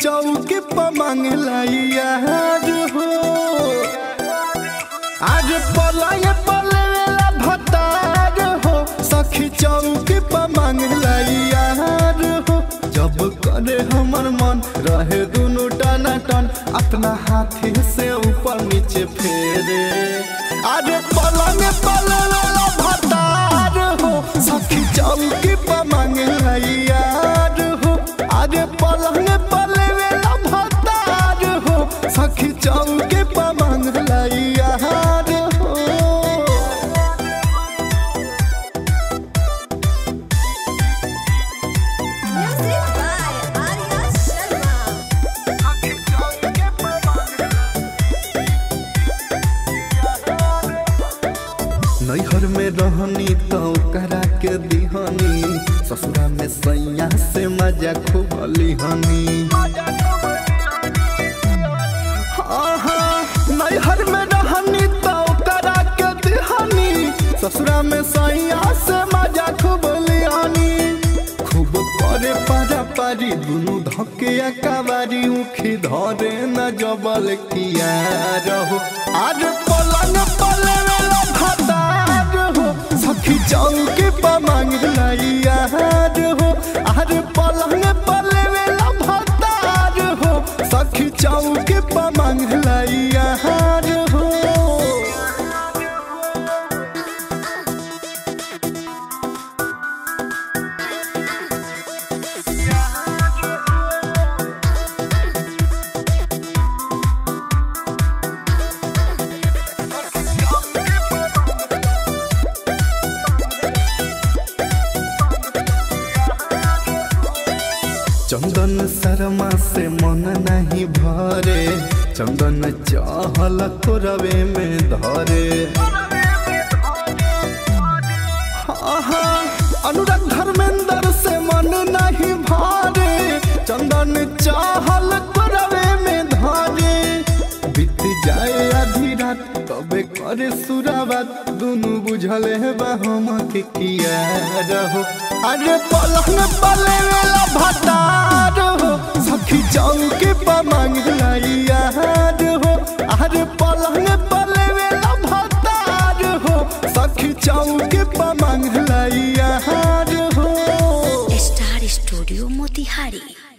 चौकी पर मांगला यार हो आज पलंग पलवेला भतार हो सखी चौकी पर मांगला यार हो जब करे हमर मन रहे दुनु टना टन अपना हाथी से ऊपर नीचे फेरे आज पलंग पलवेला भतार हो सखी चौकी पर मांगला यार हो आज पलंग पलवेला भतार हो सखी चौकी पर मांगला यार हो Music by Arya Sharma. नैहर में रहनी तो करा के दिहनी ससुरा में सैया से मजा खूब लिहनी आहा, नैहर में रहनी तो करा के दिहनी ससुरा में सैया से मजा खूब लिहनी खूब करे पारा पारी दुनु धके अकाबारी उखी धरे न जबल किया रहो आज पलंग पलवेला भतार हो सखी चौकी पर मांगला यार हो आज पलंग पलवेला भतार हो सखी चौकी पर मांगला यार हो चंदन शर्मा से मन नहीं भरे चंदन चाहल रवे में धरे आहा, अनुराग धर्मेंद्र से मन नहीं भरे चंदन चाहल रवे में धरे बीत जाए आधी रात तबे करे सुराबात दुनु बुझल है हम के किया रहो अरे पलंग पले वेला भतार हो सखी चौके पर मांगला यार हो अरे पलंग पले वेला भतार हो सखी चौके पर मांगला यार हो स्टार स्टूडियो मोतिहारी